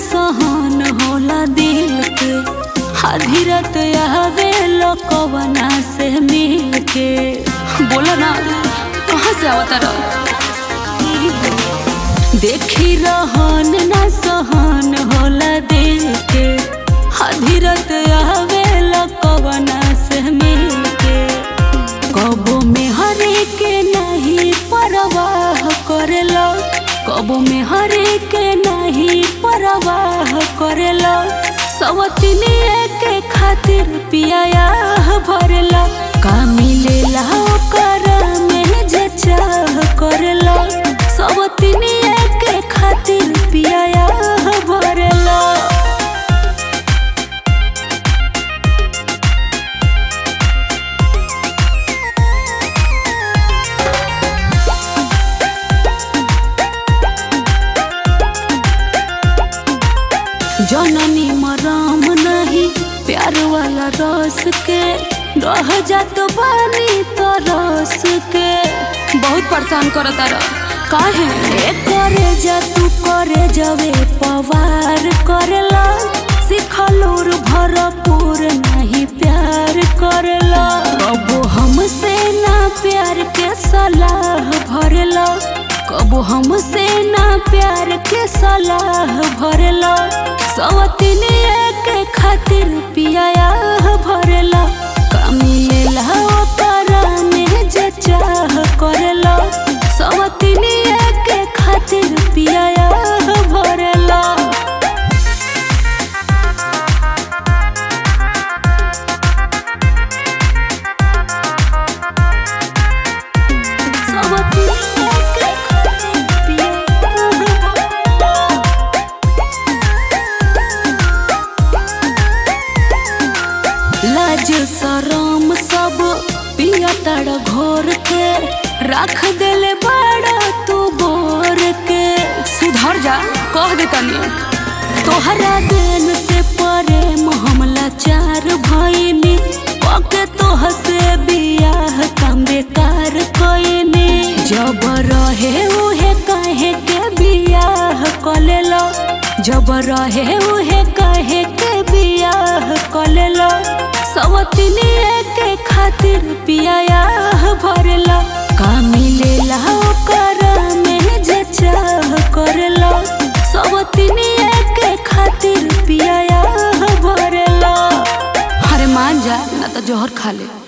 सहन होला दिल के हधीरत आवे लोकवना से मिल के बोला ना कहाँ से अवतार देखी रहन ना सहन होला दिल के हधीरत आवे लोकवना से मिल के कबो में हरे के नहीं परवाह करेलो कबो में हरे के नहीं परवाह करेलो सवतिनिए के खातिर पिया भरेला का मिलेला ओकर में जे चाह करेला सवतिनिए के खातिर पिया भरेला जननी मराम नहीं प्यार वाला रस के रह जात बानी तो रस के बहुत परेशान करता रह काहे ए करे जा तू करे जवे पवार करेला सिखलूर भरपूर नहीं प्यार करेला कबो हमसे ना प्यार के सलाह भरेला कबो हमसे ना प्यार के सलाह भरेला सवतिनिए के खातिर पिया भरेला का मिलेला ओकर में जे चाह करेला सवतिनिए के खातिर पिया भरेला सवतिनिए के खातिर पिया भरेला लाज शरम सब पिया तड़ घोर के रख देले बड़ा तू बोर के सुधर जा कह दे तनी तोहरा देन से परे हमला चार भइनी पके तोह से बियाह काम बेकार कइनी जब रहे उहे काहे के बियाह कलेलो जब रहे उहे काहे के बियाह कलेलो सवतिनिए के खातिर पिया भरेला का मिलेला ओकर में जे चाह करेला सवतिनिए के खातिर पिया भरेला अरे मान जा ना तो जोहर खा ले